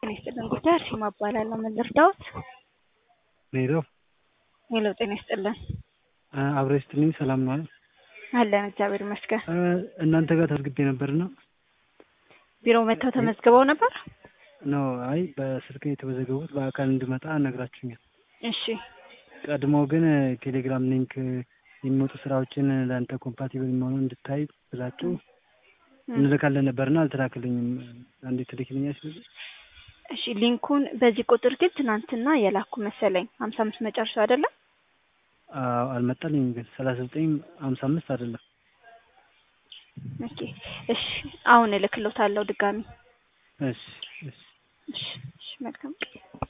ጤና ይስጥልን ጉዳይ አርሴማ እባላለሁ። ምን ልርዳዎት? ሄሎ ሄሎ ጤና ይስጥልን አብረ ስትልኝ ሰላም ነው አይደል? አለን እግዚአብሔር ይመስገን። እናንተ ጋር ተመዝግቤ ነበርና ቢሮ መጥተው ተመዝግበው ነበር? ነው አይ በስልክ የተመዘገቡት በአካል እንድመጣ ነግራችሁኛል። እሺ ቀድሞ ግን ቴሌግራም ሊንክ የሚወጡ ስራዎችን ለአንተ ኮምፓቲብል መሆኑን እንድታይ ብላችሁ እንልካለን ነበርና አልተላክልኝም። አንዴ ትልክልኛለች? እሺ ሊንኩን በዚህ ቁጥር ግን ትናንትና የላኩ መሰለኝ ሀምሳ አምስት መጨረሻው አይደለም? አዎ አልመጣልኝም። ግን ሰላሳ ዘጠኝ ሀምሳ አምስት አይደለም። ኦኬ እሺ አሁን እልክሎታለሁ ድጋሚ። እሺ እሺ እሺ እሺ መልካም